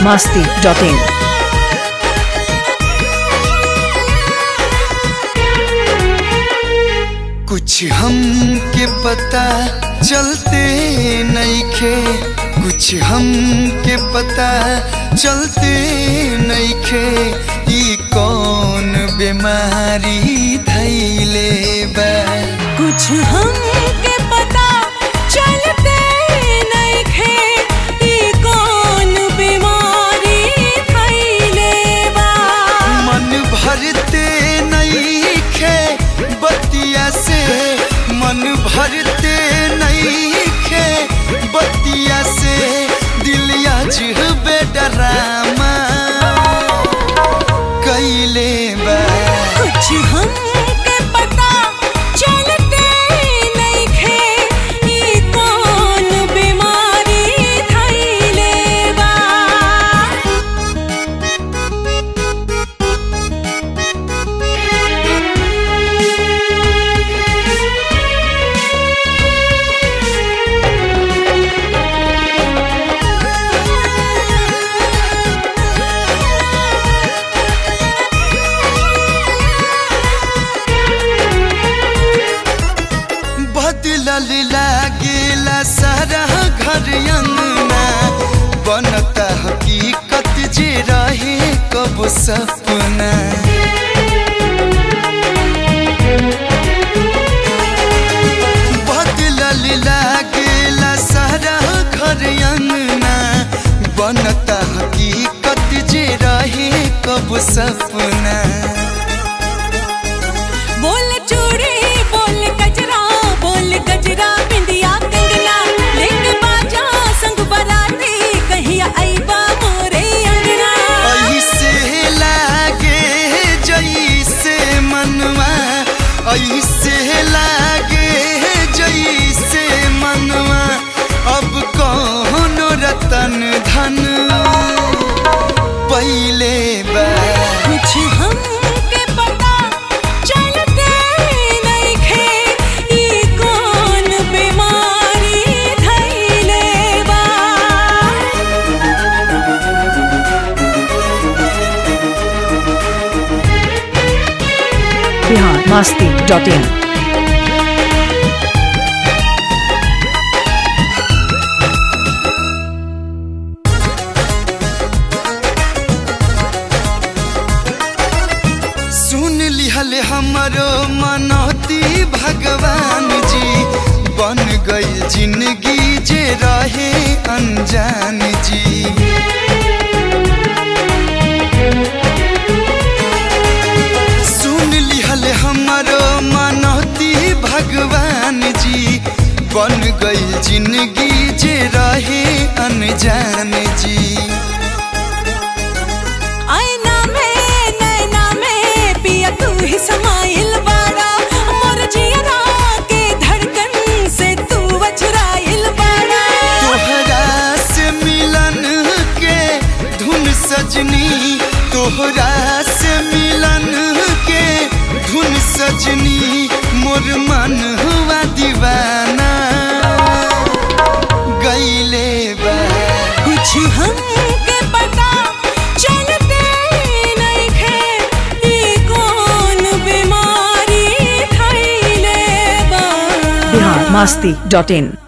masti.in. कुछ हम के पता चलते नइखे कुछ हम के पता चलते नइखे ई कौन बीमारी धैले बा कुछ हमके पता चलते नइखे ई कौन बीमारी थैले बा मन भरते नइखे बतिया से मन भरते नइखे बतिया से दिल अजबे डरामा कैले बा कुछ हमके पता चलते नइखे ई कौन बीमारी थैले बा बदलल लागेला सारा घर अंगना बनता हकीकत जे रहे कब सपना बदलल लागेला सारा घर अंगना बनता हकीकत जे रहे कब सपना बोल चूड़ी बोल गजरा बोल गजरा बिंदिया कंगना लेके बाजा संग बराती कहिया आईबा मोरे अंगना ऐसे लागे जैसे मनवा ऐसे लागे जैसे मनवा अब कौन रतन धन पहले बा कुछ हमके पता चलते नइखे ई कौन बीमारी धैले बा Bihar masti.in. सुन लिहल हमरो मनौती भगवान जी बन गई जिंदगी जे रहे अनजान जी सुन लिहल हमरो मनौती भगवान जी बन गई जिंदगी जे रहे अनजान जी आईना में नैना में पिया तू ही समाइल बाड़ा मोर जियरा के धड़कन से तू वचराइल बाड़ा तोहरा से मिलन के धुन सजनी तोहरा से मिलन के धुन सजनी मोर मन हुआ दीवाना गईले बा कुछ हमके पता चलते नइखे ई कौन बीमारी थैले बा Bihar masti.in.